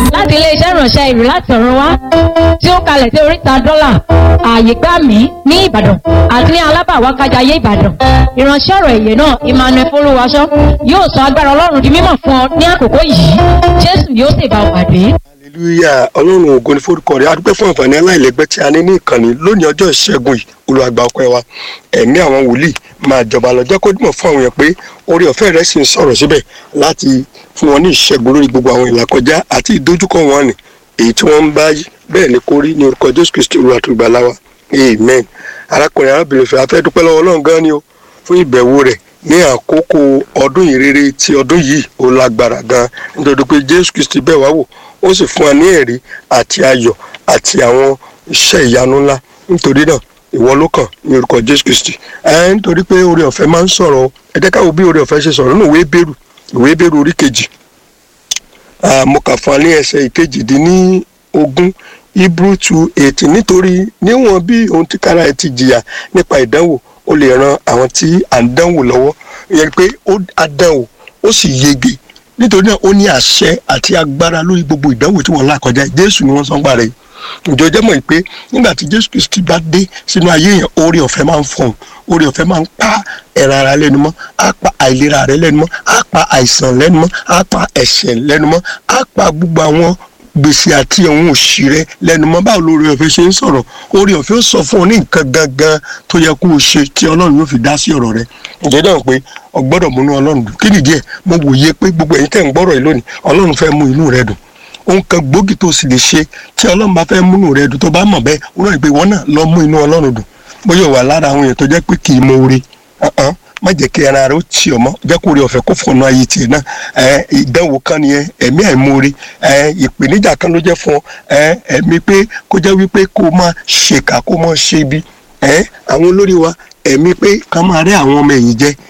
láti iléeṣẹ́ ìránṣẹ́ ìlú láti ọ̀run wá tí ó kalẹ̀ sí oríta dọ́là ààyè gbà mí ní ìbàdàn àti ní alábàwákájayé ìbàdàn ìránṣẹ́ ọ̀rọ̀ èyẹ náà emmanuel folúwaṣọ yóò sọ agbára ọlọ́run di mímọ̀ fún ọ ní àkókò yìí jésù yóò sì bá ọ pàdé. hallelujah ọlọ́run ògo ní forúkọ rẹ̀ adúpẹ́ fún àǹfààní aláìlẹ́gbẹ́ tí a ní ní ìkànnì lónìí ọjọ́ ìṣẹ́gun yìí olùwàgbà ọpẹ́ wa ẹ̀mí àwọn wòlíì máa jọba lọ jẹ́ kó dìmọ̀ fún àwọn yẹn pé orí ọ̀fẹ́ rẹ̀ sì ń sọ̀rọ̀ síbẹ̀ láti fún wọn ní ìṣẹ́gun lórí gbogbo àwọn ìlàkọjá àti ìdojúkọ wọn ni èyí tí wọ́n ń bá bẹ́ẹ̀ ni kó rí ní orúkọ jésù kristi olúwa tó gbà láwa amen arákùnrin arábìnrin fẹ́ afẹ́ dúpẹ́ lọ́wọ́ ọlọ́run gan ni o fún ìbẹ̀wò rẹ̀ ní àkókò ọdún ìrere ti ọdún yìí ó lágbára gan nítorí pé jésù kristi bẹ́ẹ̀ wá wò ó sì fún wa ní ẹ̀rí àti ayọ̀ àti àwọn iṣẹ́ ìyanu ńlá nítorí náà ìwọ ló kàn ní orúkọ jésù kristi ẹ nítorí pé oore ọ̀fẹ́ máa ń sọ̀rọ̀ ẹ jẹ́ káwọ́ bí oore ọ̀fẹ́ ṣe sọ̀rọ̀ nínú ìwé bẹ́rù ìwé bẹ́rù orí kejì mo kà fún wa ní ẹsẹ̀ ìkejìdínní ogún hebrew two eight nítorí níwọ̀n bí ohun tí kára ẹ ti jìyà nípa ìdánwò ó lè ran àwọn tí à ń dánwò lọ́wọ́ ìyẹn pé ó dánwò ó sì yege nítorí náà ó ní àṣẹ àti agbára lórí gbogbo ìdánwò tí wọ́n là kọjá jésù ni wọ́n sọ ń gbà rẹ̀ ìjọ jẹ́ mọ̀ pé nígbà tí jésù kristi bá dé sínú ayé yẹn oore ọ̀fẹ́ máa ń fọ̀hún oore ọ̀fẹ́ máa ń pa ẹ̀rọ ara lẹ́nu mọ́ á pa àìlera rẹ lẹ́nu mọ́ á pa àìsàn lẹ́nu mọ́ á pa ẹ̀ṣẹ̀ lẹ́nu mọ́ á pa gbogbo àwọn gbèsè àti ohun òṣì rẹ lẹ́nu mọ́ báwo lórí ọ̀fẹ́ ṣe ń sọ̀rọ̀ oore ọ̀fẹ́ ó sọ fún ọ ní nǹkan gangan tó yẹ kó o ṣe tí ọlọ́run yóò fi dá sí ọ̀rọ̀ rẹ ǹjẹ́ náà pé ọgbọ́dọ̀ múnú ọlọ́run dùn kí nìdí ẹ̀ mo wòye pé gbogbo ẹ̀yin tẹ̀ ń gbọ́rọ̀ yìí lónìí ọlọ́run fẹ́ mú inú rẹ dùn ohun kan gbòógì tó sì lè ṣe tí ọlọ́run bá fẹ́ múnú rẹ dùn tó bá mọ̀ bẹ́ẹ̀ wọ́n rẹ̀ pé wọ́n náà lọ mú inú ọlọ́run dùn bóyá wà lára àwọn èèyàn tó jẹ́ pé kì í mọ oore má jẹ́ kí ara rẹ ó tì ọ́ mọ́ jẹ́ kó rí ọ̀fẹ́ kó fọ̀nà ayé tiẹ̀ náà ìdánwò kan nìyẹn ẹ̀mí àìmoore ìpèníjà kan ló jẹ́ fún ọ ẹ̀mí pé kó jẹ́ wípé kó máa ṣèkà kó máa ṣe ibi àwọn olórí wa ẹ̀mí pé ká máa rẹ́ àwọn ọmọ ẹ̀yìn jẹ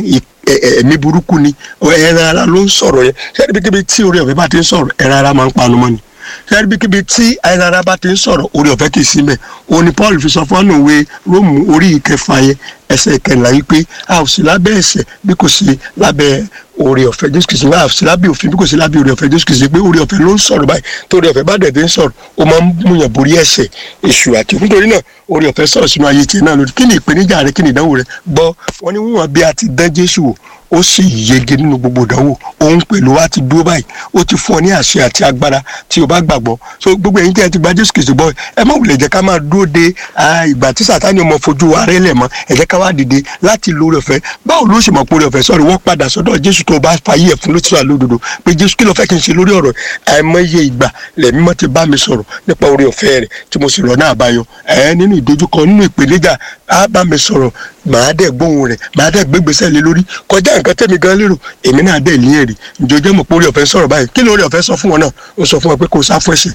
ẹ̀mí burúkú ni ẹran ara ló ń sọ̀rọ̀ yẹn ṣé ibikíbi tí orí ọ̀fẹ́ bá ti ń sọ̀rọ̀ ẹran ara máa ń panu mọ́ ni ṣé ibikíbi tí ẹran ara bá ti ń sọ̀rọ̀ orí ọ̀fẹ́ kì í sí mẹ́ òun ni Paul fi sọ fún ọ́nà òwe Róòmù orí ìkẹfà yẹn ẹsẹ̀ ìkẹrìnlá yìí pé a ò sí lábẹ́ ẹ̀ṣẹ̀ bí kò sí lábẹ́ oore ọ̀fẹ́ Jésù Kristi a ò sí lábẹ́ òfin bí kò sí lábẹ́ oore ọ̀fẹ́ Jésù Kristi pé oore ọ̀fẹ́ ló ń sọ̀rọ̀ báyìí tó oore ọ̀fẹ́ bá dẹ̀ dé ń sọ̀rọ̀ ó máa ń múyàn borí ẹ̀ṣẹ̀ èṣù àti nítorí náà oore ọ̀fẹ́ sọ̀rọ̀ sínú ayé tiẹ̀ náà lórí kí ni ìpèníjà rẹ kí ni ìdánwò rẹ gbọ́ wọn ni wọ́n bí a ti dán Jésù wò ó sì yege nínú gbogbo ìdánwò òun pẹ̀lú wa ti dúró báyìí ó ti fún ọ ní àṣẹ àti agbára tí o bá gbàgbọ́ so gbogbo ẹ̀yin tí ẹ ti gba Jésù Kristi gbọ́ ẹ má wulẹ̀ jẹ́ ká máa dúró de ìgbà tí Sátánì ọmọ fojú wa rẹ́ lẹ̀ mọ́ ẹ jẹ́ ká wá dìde láti lo oore ọ̀fẹ́ báwo ló ṣe mọ̀ pé oore ọ̀fẹ́ sọ̀rọ̀ wọ́n padà sọ́dọ̀ Jésù tó bá fàyè ẹ̀ fún lótìtọ́ àlódodo pé Jésù kí ló fẹ́ kí n ṣe lórí ọ̀rọ̀ àìmọye ìgbà lẹ̀mí mọ́ ti bá mi sọ̀rọ̀ nípa oore ọ̀fẹ́ rẹ̀ tí mo sì rọ̀ náà àbáyọ ẹ̀ nínú ìdojúkọ nínú ìpèníjà á bá mi sọ̀rọ̀ màá dẹ̀ gbóhùn rẹ̀ màá dẹ̀ gbégbèsè lé lórí kọjá nǹkan tẹ̀mí gan lérò èmi náà dẹ̀ ní èrè ǹjọ́jọ́ mọ̀ pé oore ọ̀fẹ́ sọ̀rọ̀ báyìí kí lóore ọ̀fẹ́ sọ fún wọn náà ó sọ fún wọn pé kó sá fún ẹ̀ṣẹ̀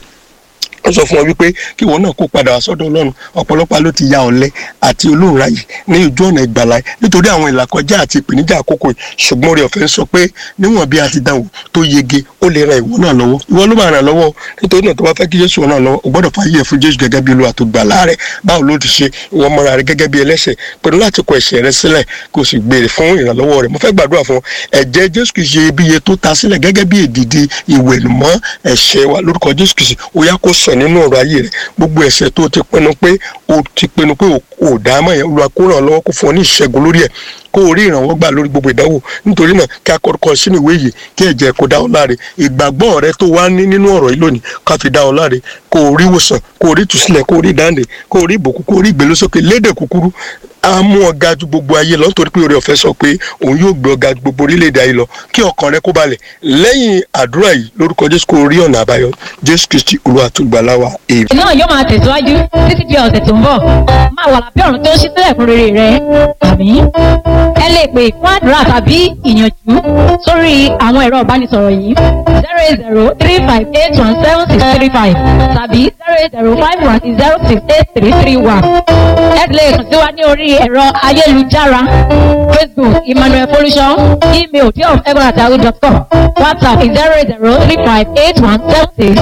ó sọ fún wọn wípé kí wọn náà kó padà wá sọ́dọ̀ Ọlọ́run ọ̀pọ̀lọpọ̀ ló ti ya ọ̀lẹ àti olóòrà yìí ní ojú ọ̀nà ìgbàlá nítorí àwọn ìlàkọjá àti ìpèníjà àkókò yìí ṣùgbọ́n oore ọ̀fẹ́ sọ pé níwọ̀n bí a ti dánwò tó yege ó lè ran ìwọ náà lọ́wọ́ ìwọ ló máa ràn lọ́wọ́ nítorí náà tó bá fẹ́ kí Jésù ràn lọ́wọ́ o gbọ́dọ̀ fàyè ẹ̀ fún Jésù gẹ́gẹ́ bí Olúwa tó gbàlà rẹ̀ báwo ló ti ṣe ìwọ mọ́ra rẹ̀ gẹ́gẹ́ bí ẹlẹ́ṣẹ̀ pẹ̀lú láti kọ ẹ̀ṣẹ̀ rẹ̀ sílẹ̀ kó o sì gbèrè fún ìrànlọ́wọ́ rẹ̀ mo fẹ́ gbàdúrà fún ẹ̀jẹ̀ Jésù kìí ṣe iyebíye tó ta sílẹ̀ gẹ́gẹ́ bí èdìdì ìwẹ̀nùmọ́ ẹ̀ṣẹ̀ wa lórúkọ Jésù kìí ṣe ó yá kó sàn nínú ọ̀rọ̀ ayé rẹ̀ gbogbo ẹ̀ṣẹ̀ tó ti pinnu pé o ti pinnu pé o dá mọ̀ yẹn Olúwa kó ràn lọ́wọ́ kó fún ọ ní ìṣẹ́gun lórí ẹ̀ kó o rí ìrànwọ́ gbà lórí gbogbo ìdánwò nítorí náà kí a kọ́kọ́ sínú ìwé yìí kí ẹ̀jẹ̀ kó dá ọ láre ìgbàgbọ́ rẹ tó wá ní nínú ọ̀rọ̀ yìí lónìí ká fi dá ọ láre kó o rí ìwòsàn kó o rí ìtúsílẹ̀ kó o rí ìdáǹdè kó o rí ìbùkún kó o rí ìgbélósókè lédè kúkúrú a mú ọ ga ju gbogbo ayé lọ nítorí pé oore ọ̀fẹ́ sọ pé òun yóò gbé ọ ga ju gbogbo orílẹ̀-èdè ayé lọ kí ọkàn rẹ kó balẹ̀ lẹ́yìn àdúrà yìí lórúkọ Jésù kó rí ọ̀nà àbáyọ Jésù Kristi Olúwa tó gbàlà wa èèmí. náà yóò máa tẹ̀síwájú títí di ọ̀sẹ̀ tó ń bọ̀ máa wà lábẹ́ ọ̀run tó ń ṣí sílẹ̀ fún rere rẹ àmín. ẹ lè pè fún àdúrà tàbí ìyànjú sórí àwọn ẹ̀rọ ìbánisọ̀rọ̀ yìí zero eight zero three five eight one seven six three five tàbí zero eight zero five one zero six eight three three one. ẹ lè kàn sí wa ní orí ẹ̀rọ ayélujára facebook emmanuel folusho email diof egbonataru dot com whatsapp zero eight zero three five eight one seven six